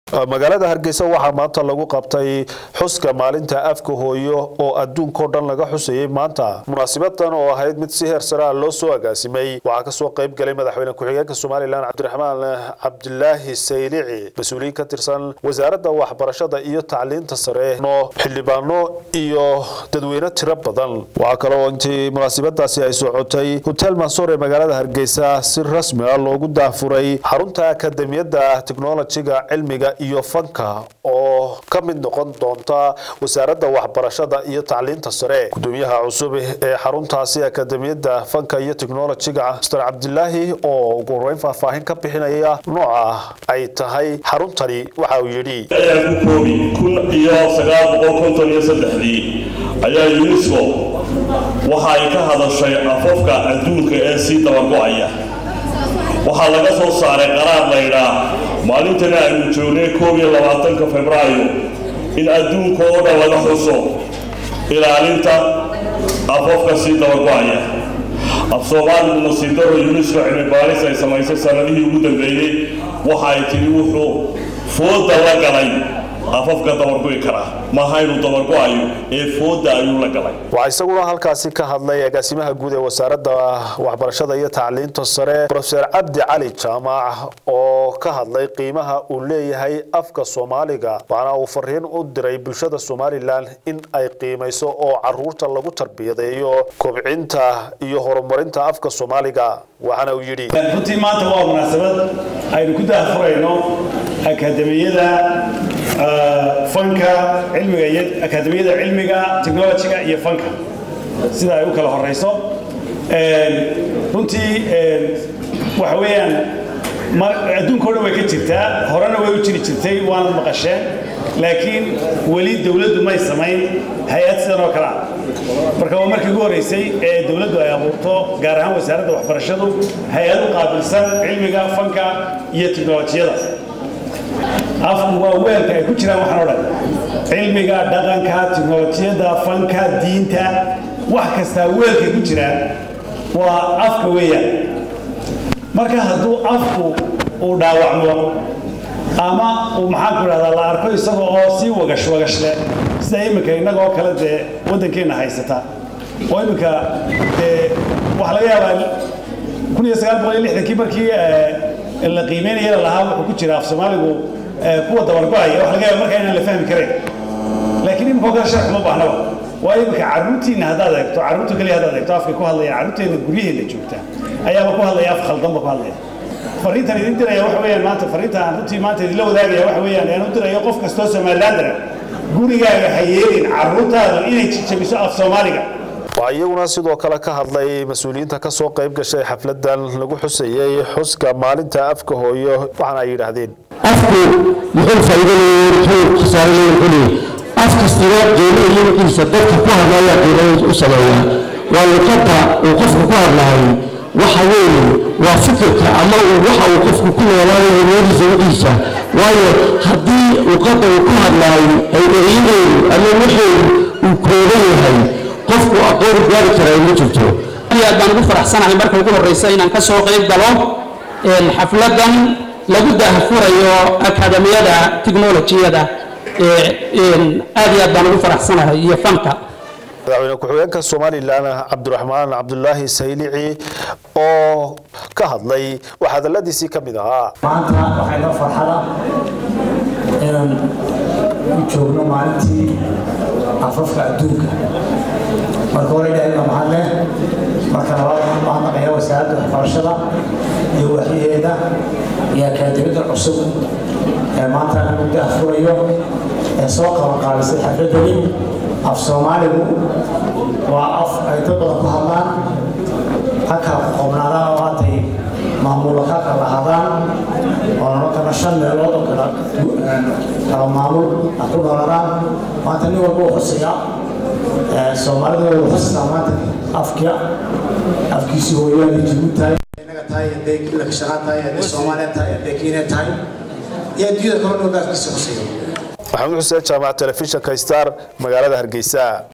magaalada hargeysa waxaa maanta lagu qabtay xuska maalinta afka hooyo oo adduunkao dhan laga xusayay maanta munaasibadan oo ahayd mid si heer sare ah loo soo agaasimay waxaa kasoo qayb galay madaxweyne ku-xigeenka somalilan cabdiraxmaan cabdilaahi saylici mas-uuliyiin ka tirsan wasaaradda waxbarashada iyo tacliinta sare no xildhibaano iyo dadweyne tiro badan waxaa kaloo intii munaasibadaasi ay socotay hotel mansoor ee magaalada hargeysa si rasmi ah loogu daafuray xarunta akademiyadda teknolojiga cilmiga iyo fanka oo ka mid noqon doonta wasaaradda waxbarashada iyo tacliinta sare gudoomiyaha cusub ee xaruntaasi akademiyadda fanka iyo teknolojiga master cabdilaahi oo ugu horeyn faahfaahin ka bixinaya nooca ay tahay xaruntani waxa uu yidhi ayaa ku koobi kun iyo sagaal boqol konton iyo saddexdii ayaa unesco waxa ay ka hadashay afafka adduunka ee sii dabago-aya waxaa laga soo saaray qaraar laydhaa maalintana aynu joognay koob iyo labaatanka febraayo in adduunka oo dhan laga xuso ilaalinta afafka sii dabago-aya af soomaaligu nasiibdaro unesco cilmi baaris ay samaysay sanadihii ugu dambeeyey waxa ay tiri wuxuu fooda la galay afafka dabargo'i karaa maaha inuu dabargo-ayo ee fooda ayuu la galay waxaa isaguna halkaasi ka hadlay agaasimaha guud ee wasaaradda waxbarashada iyo tacliinta sare rofeer cabdi cali jaamac oo ka hadlay qiimaha uu leeyahay afka soomaaliga waxaana uu fariin u diray bulshada somalilan in ay qiimayso oo caruurta lagu tarbiyadeeyo kobcinta iyo horumarinta afka soomaaliga waxaana uu yidhi runtii maanta waa munaasabad aynu ku daahfurayno akademiyada fanka cilmiga iyo akademiyada cilmiga technologiga iyo fanka sida ay u kala horeyso runtii waxa weeyaan adduunka o dhan way ka jirtaa horena way u jiri jirtay waana maqasheen laakiin weli dowladdu may samayn hay-ad sidan oo kale ah marka waa markii ugu horreysay ee dowladdu ay abuurto gaar ahaan wasaaradda waxbarashadu hay-ad u qaabilsan cilmiga fanka iyo teknolojiyada afku waa weelka ay ku jiraan waxaan o dhan cilmiga dhaqanka teknolojiyadda fanka diinta wax kastaa weelkay ku jiraan waa afka weeyaan marka hadduu afku uu dhaawacmo ama uu maxaanku idhahdaa la arko isaga oo sii wagash wagashle sida iminka innaga oo kale dee waddankeenna haysata oo iminka dee waxaa laga yaabaa kun iyo sagaal boqol iyo lixdankii markii la qiimeynaya lahaa wuxuu ku jira af soomaaligu kuwa dabargo-aya waxa laga yaaba markaa inaan la fahmi karayn laakiin iminka oo kale sharx uma baahnaba waa iminka carruurtiinna haddaad eegto carruurta keliya haddaad eegto afkay ku hadlaya carruurteenna guryaheenna joogta ayaaba ku hadlaya af khaldanba ku hadlaya fariintan idin diraya waxa weeyaan maanta fariinta aan runtii maanta idinla wadaagaya waxa weeyaan aan u dirayo qof kastoo somalilandara gurigaaga ha yeelin carruurtaada inay jabiso af soomaaliga waxaa iyaguna sidoo kale ka hadlay mas-uuliyiinta ka soo qayb gashay xafladan lagu xusayey xuska maalinta afka hooyo waxaana ay yidhaahdeen afku muxuu faa'iidaleeyey muxuu khasaaraleeyey xuli af kastaba qiimo iyo wixiisa dadka ku hadlaya qiimo u sameeya waa luqadda uu qofku ku hadlahay waxa weeye waa fikirka ama waxa uu qofku ku noolaanayo noodiisa wixiisa waayo haddii luqadda uu ku hadlahay ay eryadeedu ama waxeedu uu kooban yahay qofku aqoon gaari karaa ma jirto aad baan ugu faraxsanahay marka ugu horreysa inaan ka soo qayb galo xafladan lagu daahfurayo akademiyada teknolojiyada aad iyo aad baan ugu faraxsanahay iyo fanka madaxweyne ku-xigeenka somalilan cabdiraxmaan cabdulaahi saylici oo ka hadlay wax hadaladiisii ka mid ahaa maanta waxay noo farxada inaan u joogno maalintii afafka adduunka marka hore ilaahay baa mahad leh marka labaad waxaan mahadnaqayaa wasaaradda waxbarashada iyo waxyaheeda iyo akaademiyada cusub ee maanta lagu daahfurayo ee soo qabanqaabisay xafladani af soomaaligu waa af ay dad badan ku hadlaan ha kala qoqobnaadaan oo haatay maamulo ka kala lahaadaan oo nolo kala shan meelood oo kala kala maamul ha ku noolaadaan maanta nin walba uu xusayaa soomaalidu way xusataa maanta afkia afkiisii hooyaan ay jibu tahay innaga tahay hadday laka shaqaan tahay hadday soomaaliya tahay hadday kenya tahay iyo adduunyada kale dhow afkiisa xusaya maxamuud xuseen jaamac telefishinka star magaalada hargeysa